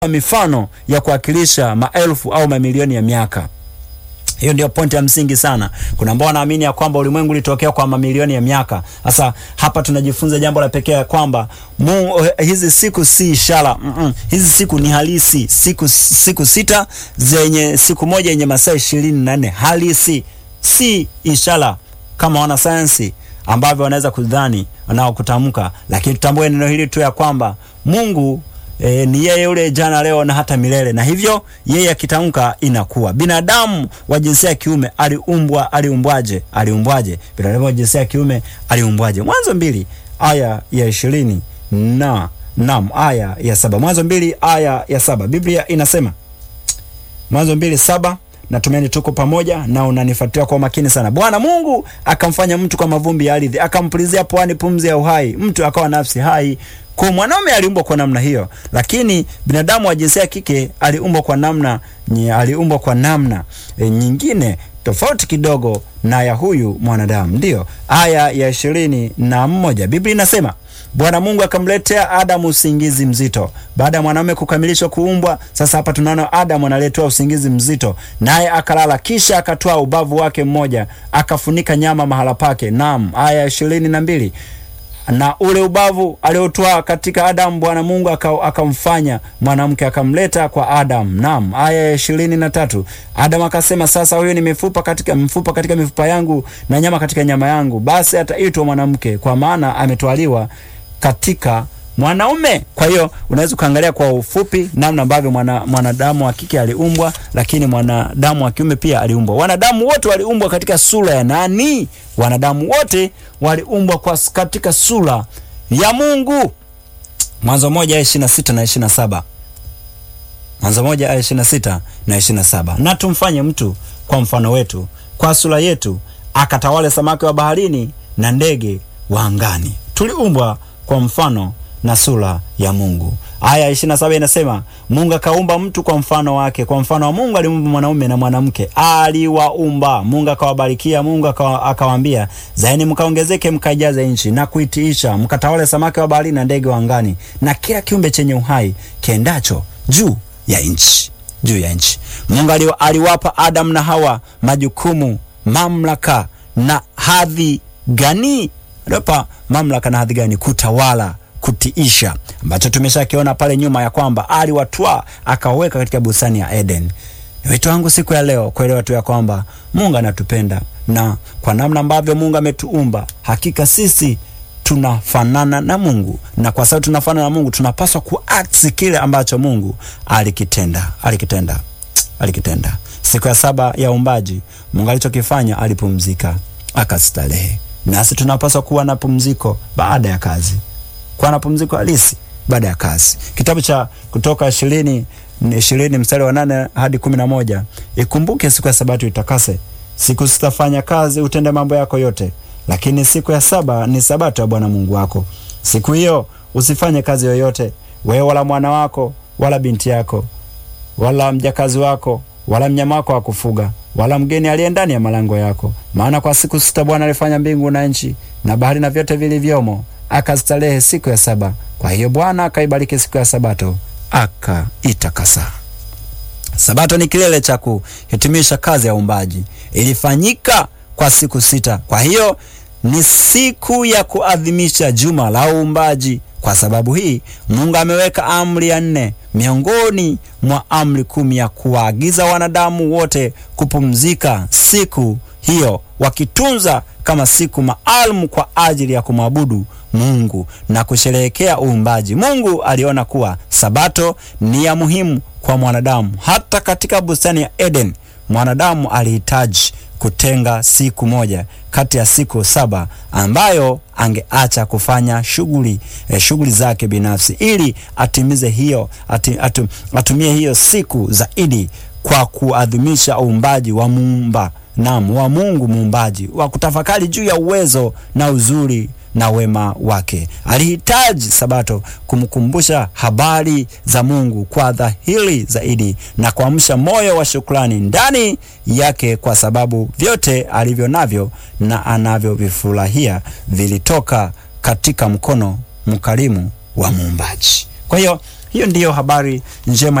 mifano ya kuwakilisha maelfu au mamilioni ya miaka. Hiyo ndio pointi ya msingi sana. Kuna ambao wanaamini ya kwamba ulimwengu ulitokea kwa mamilioni ya miaka. Sasa hapa tunajifunza jambo la pekee ya kwamba Mungu, hizi siku si ishara mm -mm. Hizi siku ni halisi, siku, siku sita zenye siku moja yenye masaa ishirini na nne halisi, si ishara kama wanasayansi ambavyo wanaweza kudhani nao kutamka, lakini tutambue neno hili tu ya kwamba Mungu E, ni yeye yule jana leo na hata milele, na hivyo yeye akitamka inakuwa. Binadamu wa jinsia ya kiume aliumbwa, aliumbwaje? Aliumbwaje? Binadamu wa jinsia ya kiume aliumbwaje? Mwanzo mbili aya ya ishirini na nam aya ya saba Mwanzo mbili aya ya saba Biblia inasema, Mwanzo mbili saba Natumaini tuko pamoja na unanifuatilia kwa makini sana. Bwana Mungu akamfanya mtu kwa mavumbi ya ardhi, akampulizia puani pumzi ya uhai, mtu akawa nafsi hai. Kwa mwanaume aliumbwa kwa namna hiyo, lakini binadamu wa jinsia ya kike aliumbwa kwa namna aliumbwa kwa namna e, nyingine tofauti kidogo na ya huyu mwanadamu. Ndiyo aya ya ishirini na moja Biblia inasema Bwana Mungu akamletea Adamu usingizi mzito baada ya mwanaume kukamilishwa kuumbwa. Sasa hapa tunaona Adamu analetewa usingizi mzito, naye akalala, kisha akatoa ubavu wake mmoja akafunika nyama mahala pake. Naam, aya ya ishirini na mbili na ule ubavu aliotoa katika Adamu Bwana Mungu akamfanya mwanamke akamleta kwa Adamu. Naam, aya ya ishirini na tatu Adamu akasema, sasa huyo ni mifupa katika mfupa katika mifupa yangu na nyama katika nyama yangu, basi ataitwa mwanamke, kwa maana ametwaliwa katika mwanaume. Kwa hiyo unaweza ukaangalia kwa ufupi namna ambavyo mwana, mwanadamu wa kike aliumbwa, lakini mwanadamu wa kiume pia aliumbwa. Wanadamu wote waliumbwa katika sura ya nani? Wanadamu wote waliumbwa kwa katika sura ya Mungu. Mwanzo moja aya ishirini na sita na ishirini na saba Mwanzo moja aya ishirini na sita na ishirini na saba na tumfanye mtu kwa mfano wetu, kwa sura yetu, akatawale samaki wa baharini na ndege wa angani. Tuliumbwa kwa mfano na sura ya Mungu. Aya ishirini na saba inasema Mungu akaumba mtu kwa mfano wake, kwa mfano wa Mungu aliumba mwanaume na mwanamke aliwaumba. Mungu akawabarikia, Mungu akawaambia, zaeni mkaongezeke, mkaijaze nchi na kuitiisha, mkatawale samaki wa baharini na ndege wa angani na kila kiumbe chenye uhai kiendacho juu ya nchi, juu ya nchi. Mungu aliwapa Adamu na Hawa majukumu, mamlaka na hadhi gani? Aliwapa mamlaka na hadhi gani? Kutawala kutiisha ambacho tumeshakiona pale nyuma ya kwamba aliwatwaa akaweka katika bustani ya Eden. Ni wito wangu siku ya leo kuelewa tu ya kwamba Mungu anatupenda na kwa namna ambavyo Mungu ametuumba, hakika sisi tunafanana na Mungu, na kwa sababu tunafanana na Mungu tunapaswa kuact kile ambacho Mungu alikitenda alikitenda alikitenda. Siku ya saba ya uumbaji, Mungu alichokifanya alipumzika, akastarehe. Nasi tunapaswa kuwa na pumziko baada ya kazi kuwa na pumziko halisi baada ya kazi. Kitabu cha Kutoka ishirini ishirini mstari wa nane hadi kumi na moja ikumbuke siku ya Sabato itakase, siku sitafanya kazi, utende mambo yako yote, lakini siku ya saba ni Sabato ya Bwana Mungu wako. Siku hiyo usifanye kazi yoyote, wewe wala mwana wako wala binti yako wala mjakazi wako wala mnyama wako wa kufuga wala mgeni aliye ndani ya malango yako, maana kwa siku sita Bwana alifanya mbingu na nchi na bahari na vyote vilivyomo akastarehe siku ya saba. Kwa hiyo Bwana akaibariki siku ya Sabato akaitakasa. Sabato ni kilele cha kuhitimisha kazi ya uumbaji, ilifanyika kwa siku sita. Kwa hiyo ni siku ya kuadhimisha juma la uumbaji. Kwa sababu hii Mungu ameweka amri ya nne miongoni mwa amri kumi ya kuwaagiza wanadamu wote kupumzika siku hiyo, wakitunza kama siku maalum kwa ajili ya kumwabudu Mungu na kusherehekea uumbaji. Mungu aliona kuwa Sabato ni ya muhimu kwa mwanadamu. Hata katika bustani ya Eden, mwanadamu alihitaji kutenga siku moja kati ya siku saba ambayo angeacha kufanya shughuli eh, shughuli zake binafsi ili atimize hiyo ati, atu, atumie hiyo siku zaidi kwa kuadhimisha uumbaji wa muumba nam wa Mungu muumbaji, wa kutafakari juu ya uwezo na uzuri na wema wake. Alihitaji Sabato kumkumbusha habari za Mungu kwa dhahiri zaidi na kuamsha moyo wa shukrani ndani yake, kwa sababu vyote alivyo navyo na anavyovifurahia vilitoka katika mkono mkarimu wa muumbaji. Kwa hiyo hiyo ndiyo habari njema